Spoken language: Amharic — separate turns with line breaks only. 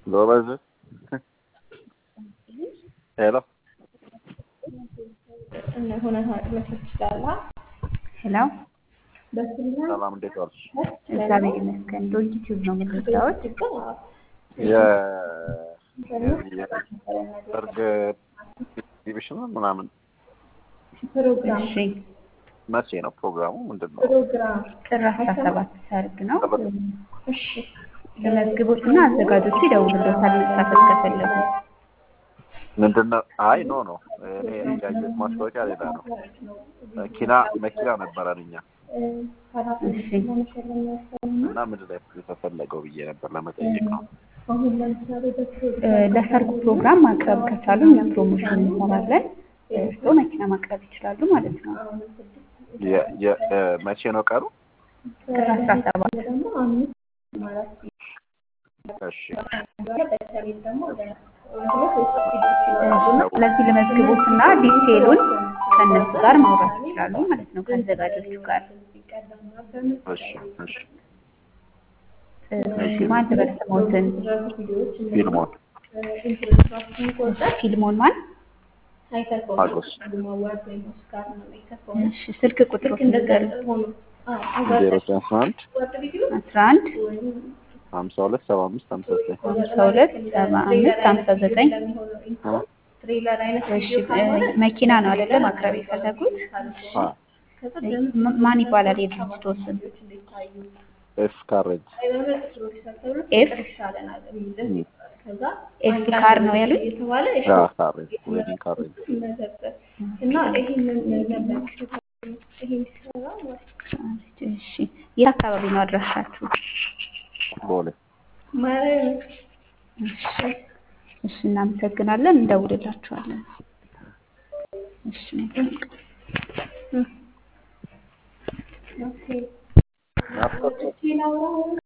ጎበዝ ሄሎ
ሄሎ
ሰላም እንዴት ዋልሽ?
እግዚአብሔር ይመስገን። ዶንኪ ቲዩብ ነው የምትወዳወት?
የሰርግ ኤግዚቢሽን ምናምን
እሺ፣
መቼ ነው ፕሮግራሙ? ምንድን ነው?
ጥር አስራ ሰባት ሰርግ ነው። ለመዝግቦትና አዘጋጆቹ ይደውሉልዎታል መሳተፍ ከፈለጉ።
ምንድን ነው? አይ ኖ ኖ እኔ ያየሁት ማስታወቂያ ሌላ ነው። መኪና መኪና ነበረን እኛ
እሺ፣
እና ምንድን ላይ የተፈለገው ብዬ ነበር ለመጠየቅ ነው።
እ፣ ለሰርጉ ፕሮግራም ማቅረብ ከቻሉ እኛ ፕሮሞሽን እንሰራለን። እርስዎ መኪና ማቅረብ ይችላሉ ማለት ነው።
የ- የ- እ፣ መቼ ነው ቀኑ?
ጥር አስራ ሰባት
እሺ
ስለዚህ ለመዝግቦትና ዲቴሉን ከእነሱ ጋር ማውራት ይችላሉ ማለት ነው ከአዘጋጆቹ ጋር።
እሺ እሺ
እሺ፣ ማን ልበል ስሞትን?
ፊልሞን
ፊልሞን ማን?
ሀጎስ
እሺ፣ ስልክ ቁጥሮት ንገሩኝ።
ዜሮ አስራ አንድ
አስራ አንድ
ሀምሳ ሁለት ሰባ አምስት ሀምሳ ዘጠኝ
ሀምሳ ሁለት ሰባ አምስት ሀምሳ ዘጠኝ እሺ፣ እ፣ መኪና ነው አይደለ ማቅረብ የፈለጉት?
አ
ም- ማን ይባላል የድርጅቶ ስም?
ኤፍ ካሬጅ
ኤፍ ኤፍ ካር ነው ያሉኝ?
አ ካሬጅ ዌዲንግ ካሬጅ
እሺ፣ የት አካባቢ ነው አድራሻችሁ?
ቦሌ
እሺ፣ እሺ፣ እናመሰግናለን። እንደውልላችኋለን። እሺ፣ መልካም ቀን።
ናፍቆት